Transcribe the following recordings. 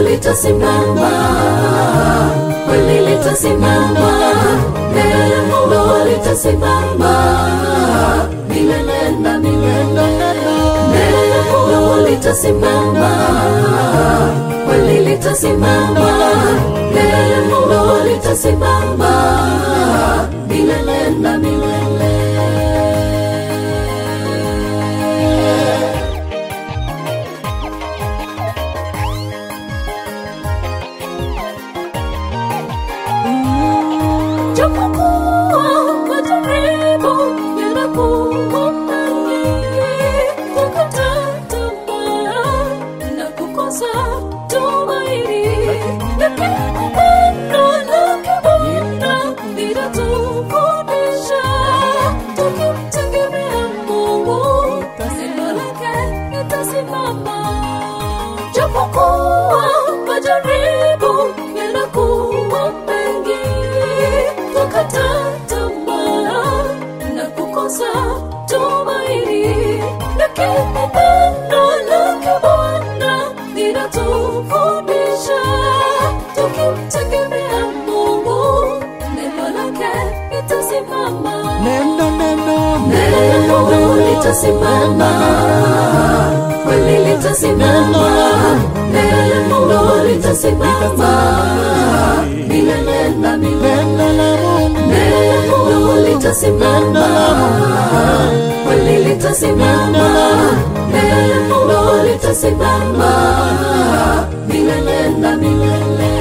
litasimama, kweli litasimama, neno litasimama milele na milele. Neno litasimama, kweli litasimama, neno litasimama milele na milele. Japokuwa majaribu yanakuwa mengi, kukata tamaa na kukosa tumaini, lakini pendo lake Bwana linatufundisha, tukimtegemea Mungu, neno lake litasimama. Japokuwa majaribu yanakuwa mengi, tukata tamaa na kukosa tumaini, lakini pendo lake Bwana linatufundisha, tukimtegemea Mungu, neno lake litasimama. Neno, neno, Neno litasimama, kweli litasimama, neno litasimama milele na milele. neno la Mungu, Neno litasimama, kweli litasimama, neno litasimama milele na milele.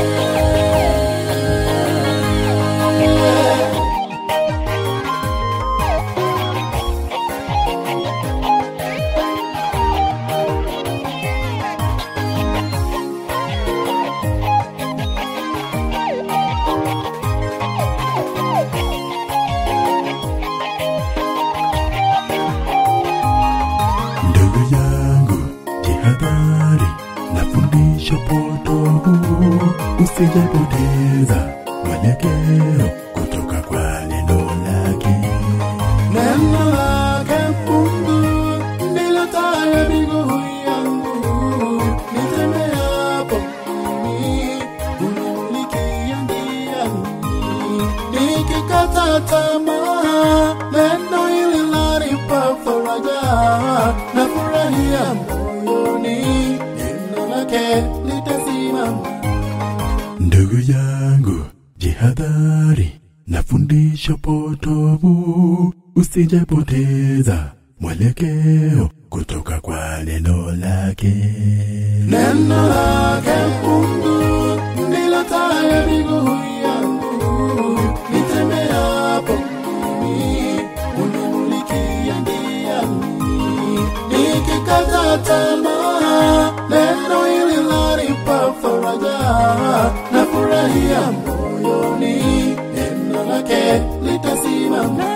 Ndugu yangu, jihadhari na fundisho potovu, usijapoteza mwelekeo kutoka kwa neno lake. neno lake Mungu ndilo taa ya miguu yangu, nitembeapo mimi unimulikia njiani, nikikata tamaa, neno hili lanipa faraja na furahia moyoni, neno lake litasimama. Ndugu yangu, jihadhari na fundisho potovu, usijapoteza mwelekeo kutoka kwa neno lake. Neno lake Mungu ndilo taa ya miguu yangu, nitembeapo mimi unimulikia njiani, nikikata tamaa, neno hili lanipa faraja na furahia moyoni, neno lake litasimama.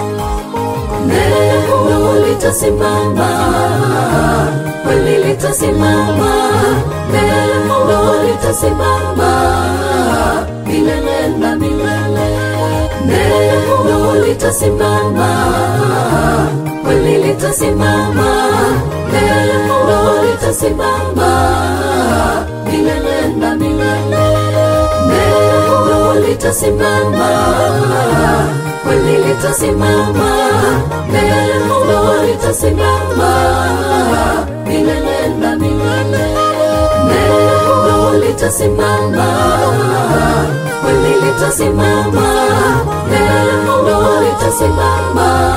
Neno litasimama, kweli litasimama, neno litasimama milele na milele. Neno litasimama, kweli litasimama, neno litasimama milele na milele. Neno litasimama, kweli litasimama, neno litasimama milele na milele. Neno litasimama, kweli litasimama, neno litasimama